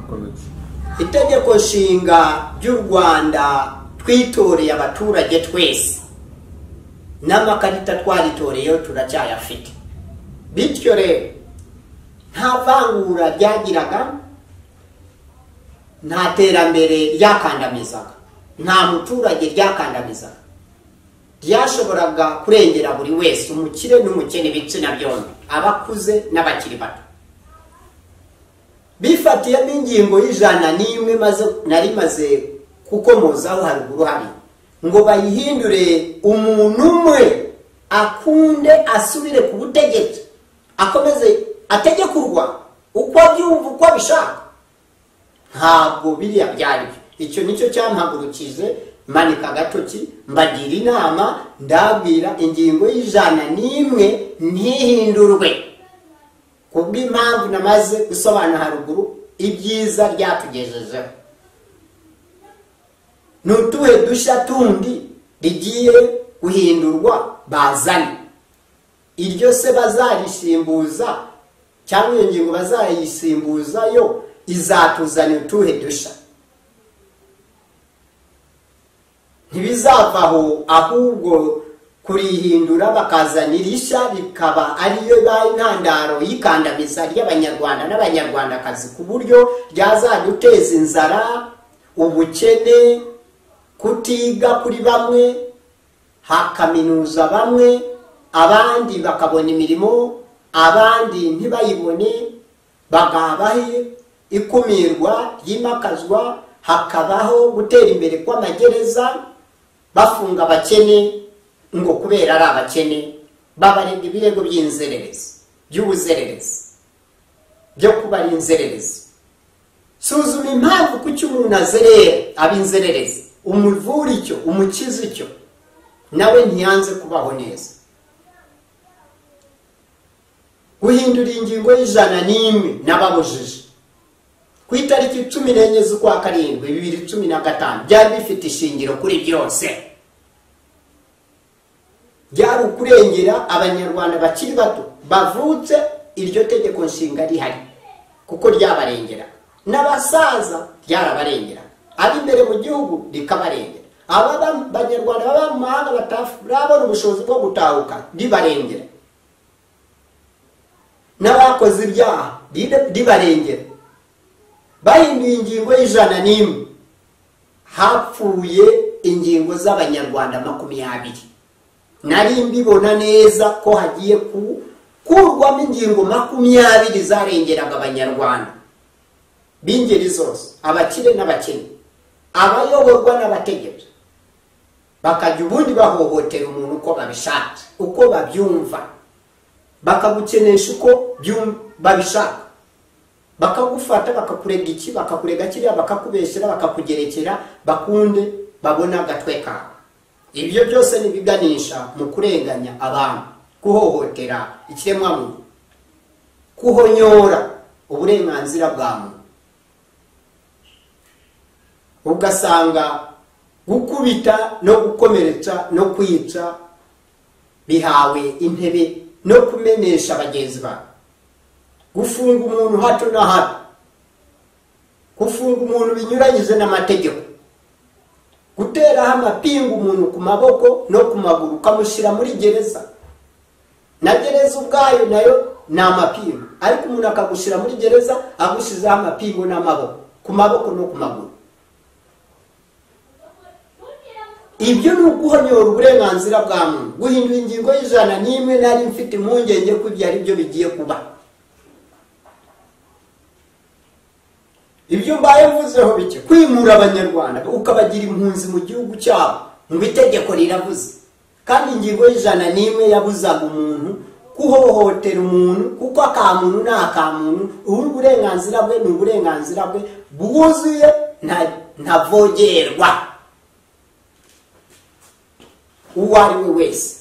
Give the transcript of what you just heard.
akomeza itegeko nshinga ry'u rwanda twitoreye abaturage twese n'amakarita twaritoreyeho turacyayafite bityo rero nta vangura ryagiraga nta terambere ryakandamizaga nta muturage ryakandamizaga ryashoboraga kurengera buri wese umukire n'umukene ibitsina byombi abakuze n'abakiri bato bifatiyemo ingingo y'ijana n'imwe nari maze kukomozaho haruguru hari ngo bayihindure umuntu umwe akunde asubire ku butegetsi akomeze ategekurwa uko abyumva uko abishaka ntabwo biriya byari byo icyo nicyo cyampagurukije manika agatoki mbagira inama ndabwira ingingo y'ijana n'imwe ntihindurwe kubw'impamvu namaze gusobanura haruguru ibyiza ryatugejejeho ni utuhe dushya tundi rigiye guhindurwa bazane iryo se bazayisimbuza cyangwa iyo ngingo bazayisimbuzayo izatuzanira utuhe dushya ntibizavaho ahubwo kurihindura bakazana irishya bikaba ariyo intandaro y'ikandamiza ry'abanyarwanda n'abanyarwandakazi ku buryo ryazajya guteza inzara ubukene kutiga kuri bamwe hakaminuza bamwe abandi bakabona imirimo abandi ntibayibone bagabahe ikumirwa ryimakazwa hakabaho gutera imbere kw'amagereza bafunga abakene ngo kubera ari abakene babarinda ibirego by'inzererezi by'ubuzererezi byo kuba ari inzererezi suzuma impamvu kuki umuntu azerera aba inzererezi umuvura icyo umukiza icyo nawe ntiyanze kubaho neza guhindura ingingo y'ijana n'imwe n'ababujije ku itariki cumi n'enye z'ukwa karindwi bibiri cumi na gatanu byari bifite ishingiro kuri byose byari ukurengera abanyarwanda bakiri bato bavutse iryo tegeko nshinga rihari kuko ryabarengera n'abasaza ryarabarengera ari imbere mu gihugu rikabarengera aba banyarwanda baba mu mahanga batabona ubushobozi bwo gutahuka ribarengera n'abakoze ibyaha ribarengera bahinduye ingingo y'ijana n'imwe hapfuye ingingo z'abanyarwanda makumyabiri nari mbibona neza ko hagiye gukurwamo ingingo makumyabiri zarengeraga abanyarwanda b'ingeri zose abakire n'abakene abayoborwa n'abategetsi bakajya ubundi bahohotera umuntu uko babishaka uko babyumva bakagukenesha uko babishaka bakagufata bakakurega iki bakakurega kiriya bakakubeshyera bakakugerekera bakunde babona agatwe kawe ibyo byose ntibiganisha mu kurenganya abantu guhohotera ikiremwamuntu kuhonyora uburenganzira bwa muntu ugasanga gukubita no gukomeretsa no kwica bihawe intebe no kumenesha bagenzi bawe gufunga umuntu hato na hato gufunga umuntu binyuranyije n'amategeko guteraho amapingu umuntu ku maboko no ku maguru ukamushyira muri gereza na gereza ubwayo nayo ni amapingu ariko umuntu akagushyira muri gereza agushyizeho amapingu n'amaboko ku maboko no ku maguru ibyo ni uguhonyora uburenganzira bwa muntu guhindura ingingo y'ijana n'imwe nari mfite impungenge ko ibyo ari byo bigiye kuba ibyo mbaye mvuzeho bike kwimura abanyarwanda ukabagira impunzi mu gihugu cyabo ngo itegeko riravuze kandi ingingo y'ijana n'imwe yabuzaga umuntu kuhohotera umuntu kuko akamuntu ni akamuntu ubu uburenganzira bwe ni uburenganzira bwe bwuzuye ntavogerwa uwo ari we wese